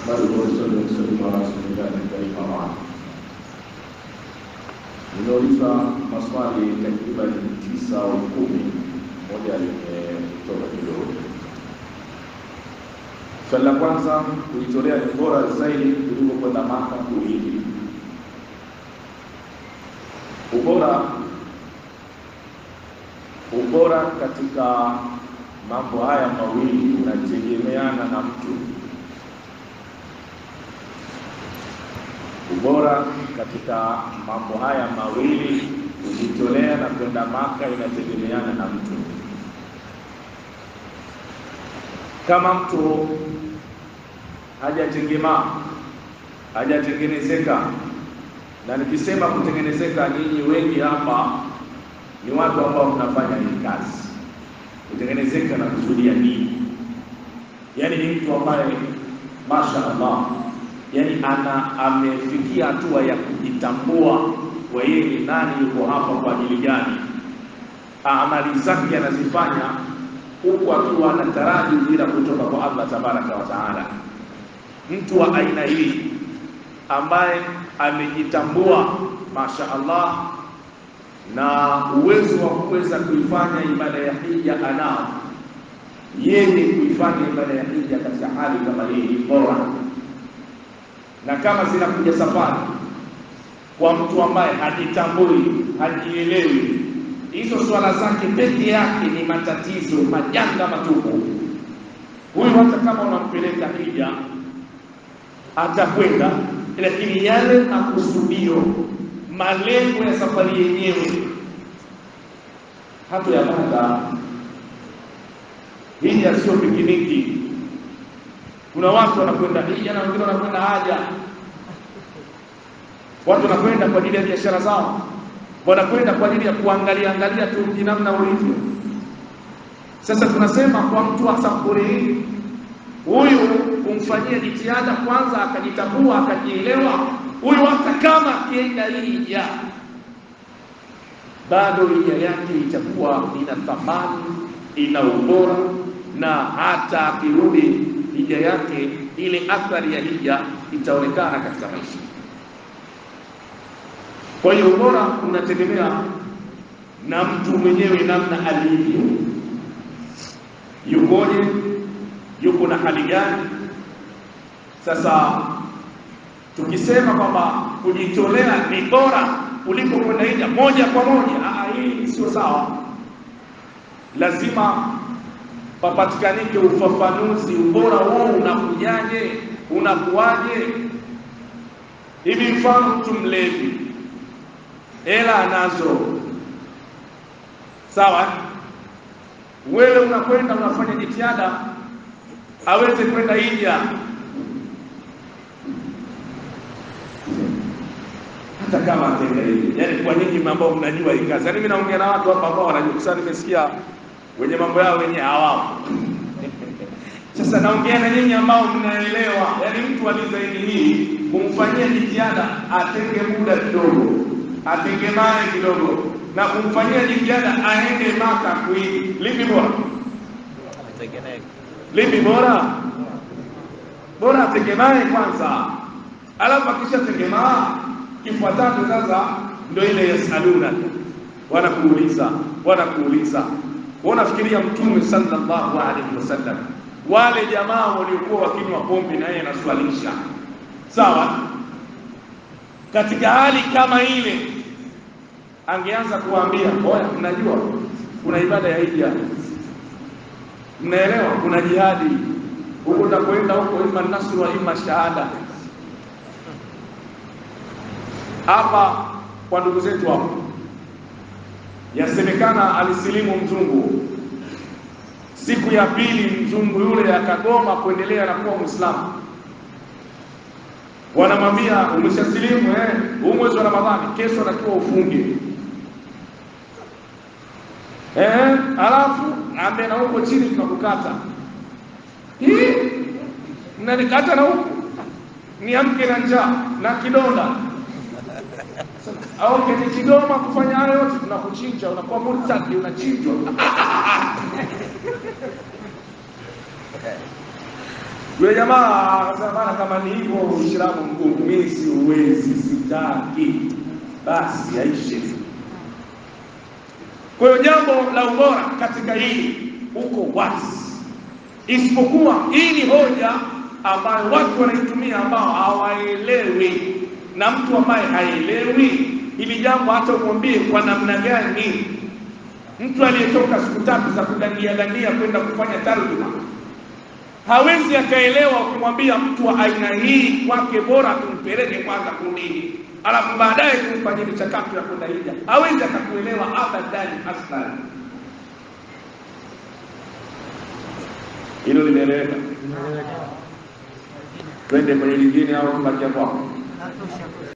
bali wasalli wasallim ala rasulillahi karim ama nimeuliza maswali takriban tisa au kumi, moja limetoka kidogo. Swali la kwanza, kujitolea ni bora zaidi kuliko kwenda Maka kuhiji. Ubora ubora katika mambo haya mawili unategemeana na mtu. Ubora katika mambo haya mawili kujitolea na kwenda Maka inategemeana na mtu. Kama mtu hajatengemaa hajatengenezeka, na nikisema kutengenezeka, nyinyi wengi hapa ni watu ambao mnafanya hii kazi. Kutengenezeka na kusudia nini? Yaani ni mtu ambaye masha Allah, yaani ana amefikia hatua ya kujitambua kwa yeye ni nani, yuko hapa kwa ajili gani, amali zake anazifanya huku akiwa anataraji ujira kutoka kwa Allah tabaraka wa taala. Mtu wa aina hii ambaye amejitambua masha Allah na uwezo wa kuweza kuifanya ibada ya hija anao yeye, kuifanya ibada ya hija katika hali kama hii ni bora. Na kama zinakuja safari kwa mtu ambaye hajitambui, hajielewi, hizo swala zake peke yake ni matatizo, majanga matupu. Huyu hata kama unampeleka hija atakwenda, lakini yale makusudio malengo ya safari yenyewe hatoyapata. Hija sio pikiniki. Kuna watu wanakwenda hija na wengine wanakwenda haja. Watu wanakwenda kwa ajili ya biashara zao, wanakwenda kwa ajili ya kuangalia angalia tu mji namna ulivyo. Sasa tunasema kwa mtu wa safari hii, huyu kumfanyia jitihada kwanza, akajitambua akajielewa huyu hata kama akienda hija bado hija yake itakuwa ina thamani, ina ubora, na hata akirudi hija yake ile athari ya hija itaonekana katika maisha. Kwa hiyo ubora unategemea na mtu mwenyewe, namna alivyo, yukoje, yuko na hali gani. Sasa tukisema kwamba kujitolea ni bora kuliko kwenda hija moja kwa moja, hii sio sawa. Lazima papatikanike ufafanuzi, ubora huo unakujaje, unakuwaje? Hivi mfano, mtu mlevi, hela anazo, sawa, wewe unakwenda unafanya jitihada aweze kwenda hija hata kama atenda hivi. Yaani kwa nini ambao mnajua hii kazi? Yaani mimi naongea na watu hapa ambao wanajua. Sasa nimesikia wenye mambo yao wenyewe hawapo. Sasa naongea na nyinyi ambao mnaelewa. Yaani mtu alizaidi hii kumfanyia jitihada atenge muda kidogo, atenge mali kidogo na kumfanyia jitihada aende Maka kuiji. Lipi bora? Lipi bora? Bora ategemee kwanza, alafu akisha tegemaa kifuatacho sasa ndio ile yasaluna, wanakuuliza wanakuuliza. Wanafikiria Mtume sallallahu alaihi wasallam, wale jamaa waliokuwa wakinywa pombe na yeye anaswalisha, sawa. Katika hali kama ile, angeanza kuwaambia oya, mnajua kuna ibada ya hija, mnaelewa, kuna jihadi huko, utakwenda huko, ima nasru wa ima shahada hapa kwa ndugu zetu hapo, yasemekana alisilimu mzungu. Siku ya pili mzungu yule akagoma kuendelea na kuwa Muislamu. Wanamwambia umeshasilimu, eh, huu mwezi wa Ramadhani, kesho atakiwa ufunge. Eh, alafu ambe na huko chini tunakukata. Hii mnanikata na huko niamke na njaa na kidonda au kwenye Kigoma kufanya hayo yote, tunakuchinja, unakuwa murtadi, unachinjwa. Yule jamaa akasema bana, kama ni hivyo Uislamu mgumu, mimi siuwezi, sitaki, basi yaishe. Kwa hiyo jambo la ubora katika hili uko wazi, isipokuwa hii ni hoja ambayo watu wanaitumia ambao hawaelewi, na mtu ambaye haelewi hili jambo, hata umwambie kwa namna gani, mtu aliyetoka siku tatu za kudandia dandia kwenda kufanya tarjuma hawezi akaelewa. Ukimwambia mtu wa aina hii kwake bora tumpeleke kwanza kundini, alafu baadaye tumfanyie michakato ya kwenda hija, hawezi akakuelewa abadan aslan. Hilo limeeleweka? Twende kwenye lingine au tubakia kwako?